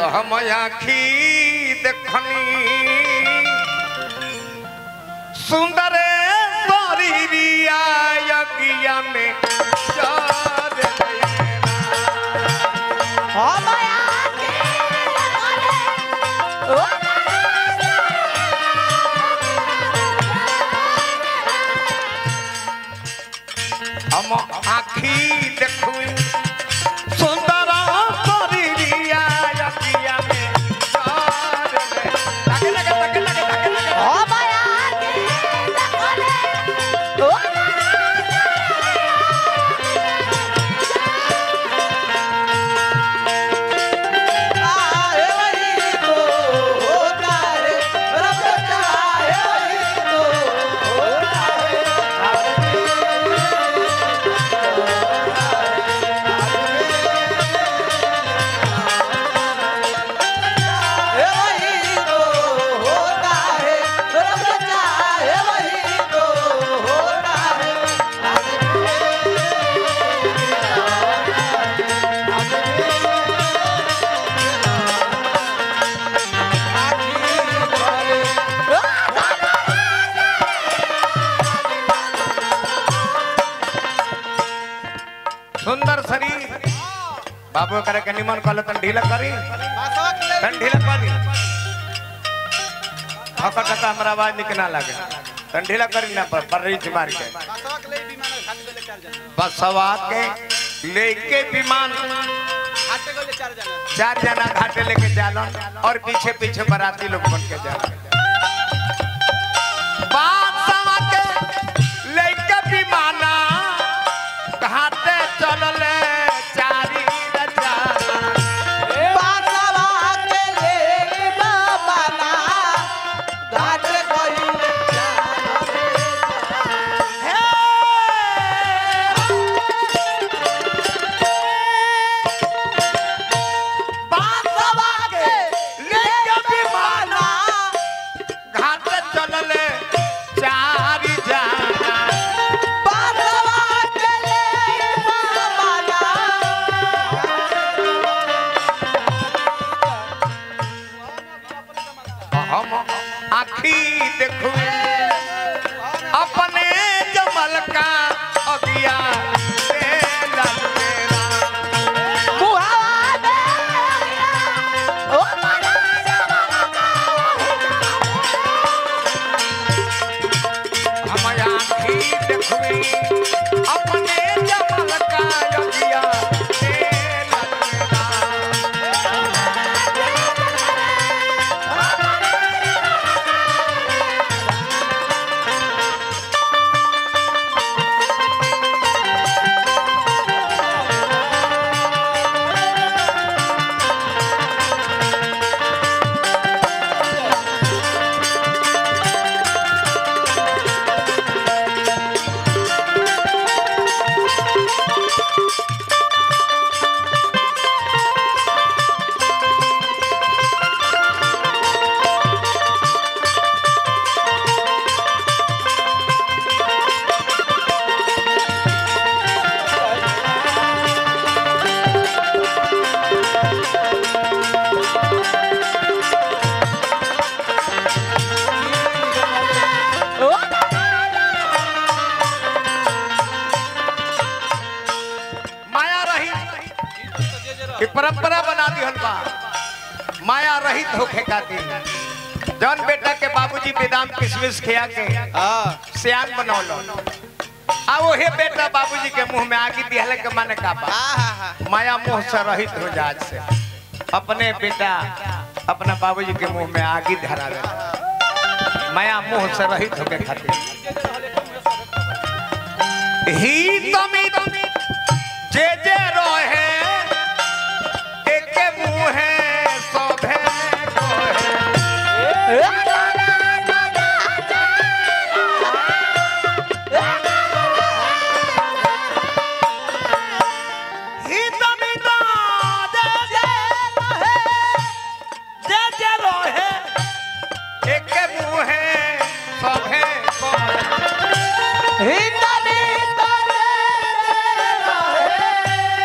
तो हम आखी देखनी सुंदर शरीरिया यज्ञ में चर गइला। हम आखी देखू सुंदर शरीरिया यज्ञ में चर गइला। लगे, लगे, लगे, लगे, लगे, लगे। सुंदर शरीर बाबू करे के निमन कहले तन ढीला करी तन ढीला करी हकर टका हमरा आवाज निक ना लागे तन ढीला करी ना पर पर रीच मार के बसवा के लेके विमान चार जना घाटे लेके जालन और पीछे पीछे बाराती लोग बन के जालन बादशाह के लेके विमाना घाटे चलले चारी रचाना घाट चलले चारी जाना हम आखी देखू अपने जमल का अगिया से ललतेरा। हम आखी देखू अपने जमल का अगिया से ललतेरा। माया रहित कि परंपरा बना दिहल बा माया रहित होखे खातिर जौन बेटा के बाबूजी बेदाम किशमिश खिया के सियान बनौलो आ ओहे बेटा बाबूजी के मुंह में आगी दिहले के माने का बा माया मुंह से रहित हो जात से अपने बेटा अपना बाबूजी के मुंह में आगी धरा दे माया मुंह से रहित होके खातिर ही तमित जे जे रोहे एके मुहे सोभे कोहे ही तमित जे जे रोहे जे जे रोहे एके मुहे सोभे कोहे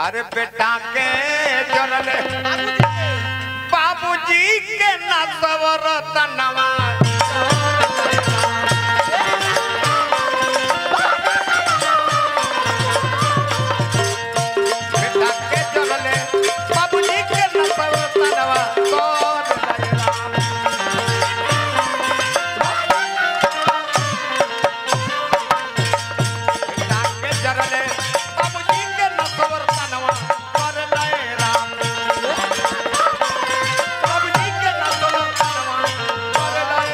अरे बेटा के जरले बाबूजी के ना सवर तनवा बेटा के जरले बाबूजी के ना सवर तनवा कौन लयरा बेटा के जरले बाबूजी के ना सवर तनवा कर लय राम बाबूजी के ना सवर तनवा कर लय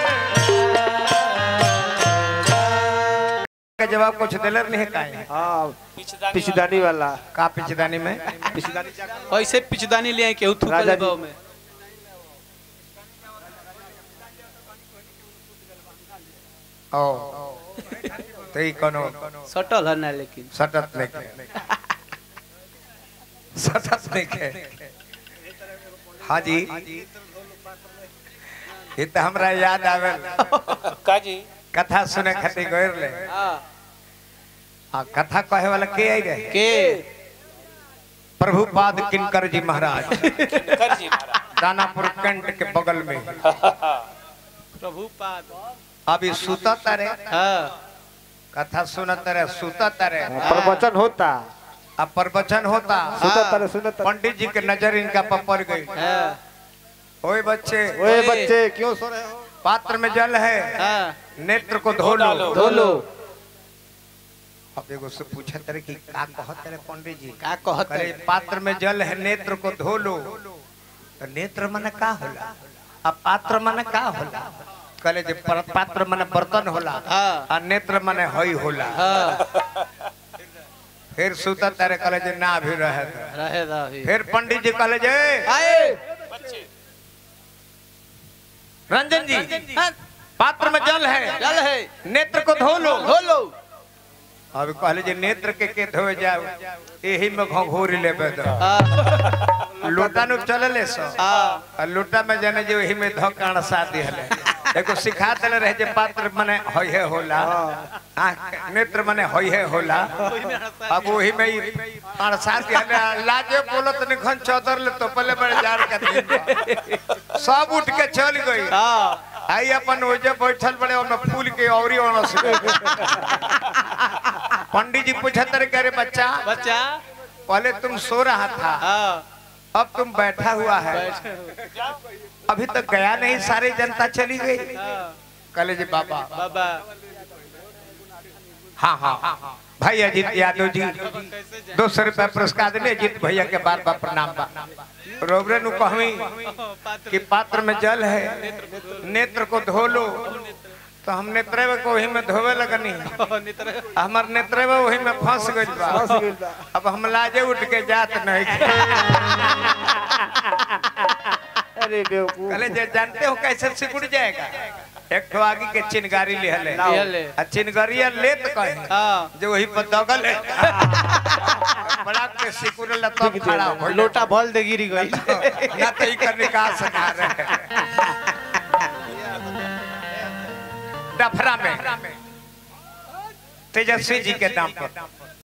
का जवाब कुछ दिलर नहीं का है हाँ पिछदानी वाला का पिछदानी में पिछदानी ऐसे पिचदानी ले आई केहू थूक राजा ले जी। बाव में ओ तो ई कोनो सटल है ना लेकिन सटत नहीं के सटत नहीं के हाँ जी ये तो हमरा याद आवेल काजी कथा सुने खातिर गइर ले हां आ कथा कहे वाला के आई रहे के प्रभुपाद किनकर जी महाराज कर जी महाराज दानापुर कैंट के बगल में प्रभुपाद अभी सुता तारे हां कथा सुनत तारे सुता तारे प्रवचन होता अब प्रवचन होता सुनत तारे सुनत तारे पंडित जी के नजर इनका पर पड़ गई हां ओए बच्चे ओए बच्चे क्यों सो रहे हो पात्र में जल है हां नेत्र को धो लो धो लो अब एगो से पूछा तेरे कि का कहत तेरे पंडित जी का कहत अरे पात्र में जल है नेत्र को धो लो तो नेत्र मन का होला अब पात्र मन का होला कहले जे पर- पात्र मन बर्तन होला हां आ नेत्र मन हई होला हां फिर सुता तारे कहले जे ना भी रहे दे। रहे रही फिर पंडित जी कहले जे आए रंजन जी पात्र में जल है चल है नेत्र को धो लो धो लो अब कहले जे नेत्र के के धोए जाओ एही में घोघोरी लेबे दो हां लोटा नु चलले सो हां आ लोटा में जाने जो एही में धकाण शादी हले एगो सिखा देले रहे जे पात्र मने होइहे होला आँख नेत्र मने होइहे होला अब वही में ही अणसा दिहले लाजे बोलत निखन चौधर ले तो पहले बड़े जार के दिन बा। सब उठ के चल गई हां आई अपन ओजे बैठल बड़े ओमे फूल के औरी ओणस पंडित जी पूछत रहे करे बच्चा बच्चा पहले तुम सो रहा था हां अब तुम बैठा हुआ है अभी तक गया नहीं सारी जनता चली गई हां कले जी बाबा बाबा हाँ हाँ भाई अजीत यादव जी दो सौ रुपया पुरस्कार दिले अजीत भैया के बार बार प्रणाम बा रोबरे नु कहवी कि पात्र में जल है नेत्र को धो लो तो हम नेत्र को वही में धोवे लगनी हमार नेत्र वही में फंस गई बा फंस गइल बा। अब हम लाजे उठ के जात नहीं अरे बेवकूफ कहले जे जानते हो कैसे सिकुड़ जाएगा एक ठो आगे के चिनगारी ले हले लिहले। आ चिनगारिया लेत कहे हां जो वही पर दगल है बड़ा के सिकुड़ला तब खड़ा हो लोटा भल दे गिरी गई ना तो ई कर निकाल सका रहे डफरा में तेजस्वी जी के नाम पर